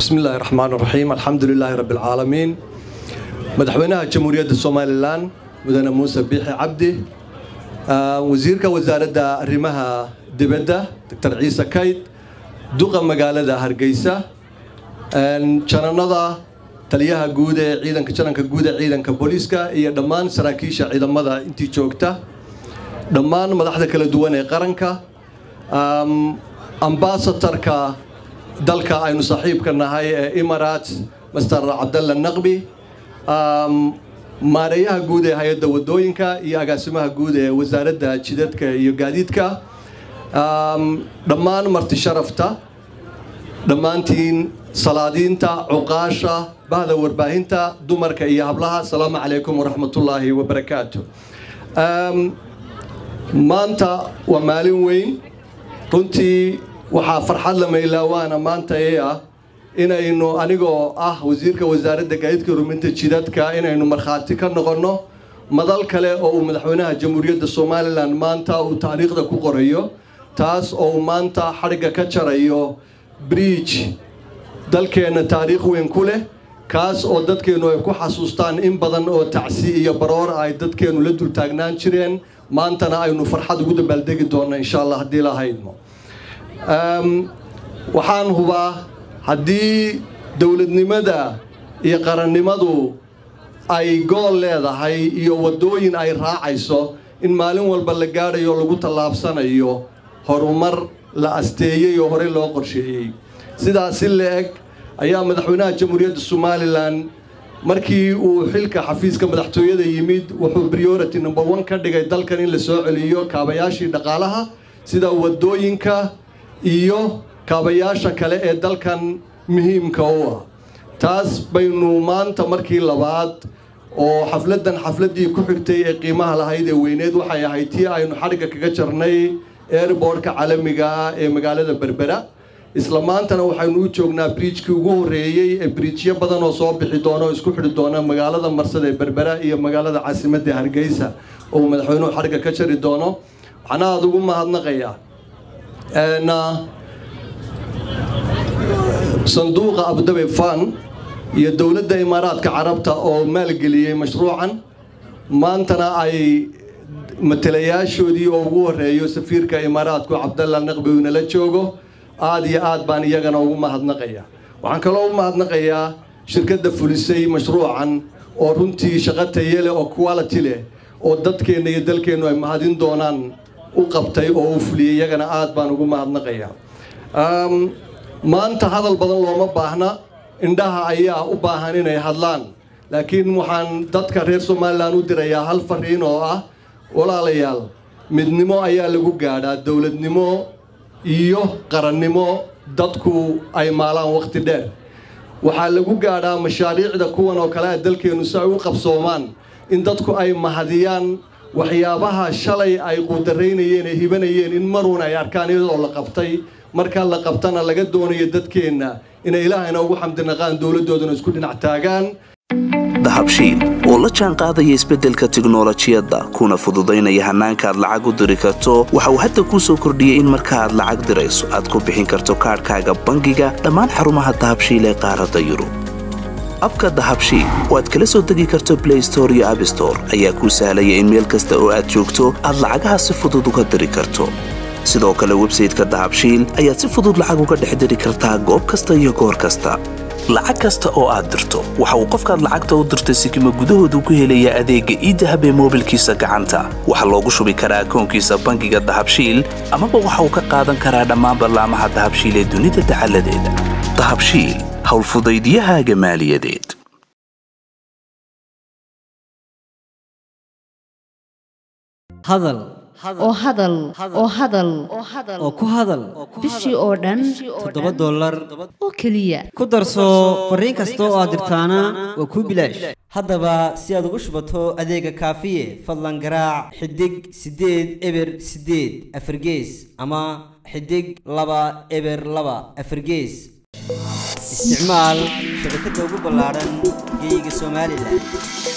بسم الله الرحمن الرحيم الحمد لله رب العالمين مدحوينها جمهورية الصوماليلان مدن موسى بيحي عبدي آه وزيرك وزارة الرمها دبدة دكتور عيسى كايد دوغا مقالة هرقيسة jananada taliyaha guud ee ciidanka jananka guud ee ciidanka booliiska iyo dhammaan saraakiisha ciidamada intii joogta dhammaan madaxda kala duwan ee qaranka ambasatarka dalka aynu saaxiibka nahay ee imarat master cabdalla naqbi maareeyaha guud ee hay-adda wadooyinka iyo agaasimaha guud ee wasaaradda jidadka iyo gaadiidka dhammaan marti sharafta dhammaantiin salaadiinta cuqaasha bahda warbaahinta dumarka iyo hablaha asalaamu calaykum waraxmatullaahi wabarakaatu maanta waa maalin weyn runtii waxaa farxad la maylaawaana maanta ee ah inaynu anigoo ah wasiirka wasaaradda gaadiidka ruminta jidadka inaynu markhaati ka noqonno madal kale oo uu madaxweynaha jamhuuriyadda somalilan maanta uu taariikhda ku qorayo taas oo uu maanta xadhigga ka jarayo bridge dalkeenna taariikh weyn ku leh kaas oo dadkeennu ay ku xasuustaan in badan oo tacsi iyo baroor ay dadkeennu la dul taagnaan jireen maantana aynu farxad ugu dabaaldegi doonno insha allah haddii lahaydmo waxaan hubaa haddii dowladnimada iyo qarannimadu ay gool leedahay iyo waddooyin ay raacayso in maalin walba la gaadhayo lagu tallaabsanayo horumar la asteeyey oo horey loo qorsheeyey sidaas si la-eg ayaa madaxweynaha jamhuuriyadda somalilan markii uu xilka xafiiska madaxtooyada yimid wuxuu priority number one ka dhigay dalkan in la soo celiyo kaabayaashii dhaqaalaha sida wadooyinka iyo kaabayaasha kale ee dalkan muhiimka u ah taas baynu maanta markii labaad oo xafladdan xafladdii ku xigtay ee qiimaha lahayd ee weyneed waxay ahayd tii aynu xadhigga kaga jarnay airbortka caalamiga ah ee magaalada berbera isla maantana waxaynu u joognaa briijkii ugu horreeyey ee briijyo badan oo soo bixi doona oo isku xidhi doona magaalada marsada ee berbera iyo magaalada caasimadda hargeysa oo uu madaxweynuhu xadhigga ka jari doono waxaana aada ugu mahadnaqayaa sanduuqa abdabe fan iyo dowladda imaaraadka carabta oo maalgeliyey mashruucan maantana ay matalayaashoodii oo ugu horreeyo safiirka imaaraadku cabdalla naqbi uu nala joogo aada iyo aad baan iyagana ugu mahadnaqayaa waxaan kaloo u mahadnaqayaa shirkadda fulisay mashruucan oo runtii shaqo taye leh oo quality leh oo dadkeenna iyo dalkeennu ay mahadin doonaan u qabtay oo u fuliyey iyagana aad baan ugu mahadnaqayaa maanta hadal badan looma baahna indhaha ayaa u baahan inay hadlaan laakiin waxaan dadka reer somalilan u dirayaa hal fariin oo ah walaalayaal midnimo ayaa lagu gaadhaa dowladnimo iyo qarannimo dadku ay maalaan wakhti dheer waxaa lagu gaadhaa mashaariicda kuwan oo kale a dalkeennu si ay u qabsoomaan in dadku ay mahadiyaan waxyaabaha shalay ay quudaraynayeen ee hibanayeen in maruun ay arkaan iyadoo la qabtay marka la qabtana laga doonayo dadkeenna inay ilaahayna ugu xamdinaqaan dowladdooduna isku dhinac taagaan dahabshiil oo la jaan qaadaya isbeddelka tiknolojiyadda kuna fududaynaya hannaanka aad lacag u diri karto waxa uu hadda kuu soo kordhiyey in marka aad lacag dirayso aad ku bixin karto kaadhkaaga bangiga dhammaan xarumaha dahabshiil ee qaaradda yurub abka dahabshiil oo aad kala soo degi karto blay store iyo abstore ayaa kuu sahlaya in meel kasta oo aad joogto aad lacagaha si fudud uga diri karto sidoo kale websayteka dahabshiil ayaad si fudud lacag uga dhex diri kartaa goob kasta iyo goor kasta lacag kasta oo aad dirto waxa uu qofkaad lacagta u dirtay sikima gudahoodu ku helayaa adeegga iidahab ee moobilkiisa gacanta waxaa loogu shubi karaa akoonkiisa bangiga dahabshiil amaba waxa uu ka qaadan karaa dhammaan ballaamaha dahabshiil ee dunida dacaladeeda dahabshiil howlfudaydyahaaga maaliyadeed hadal oo hadal oo hadal oo ku hadal bishii oo dhan toddoba dollar oo keliya ku darso fariin kasta oo aad dirtaana waa kuu bilaash haddaba si aad ugu shubato adeega kaafiye fadlan garaac xidig siddeed eber siddeed afargees ama xidig laba eber laba afargees isticmaal shabakadda ugu ballaadhan geeyiga somalilan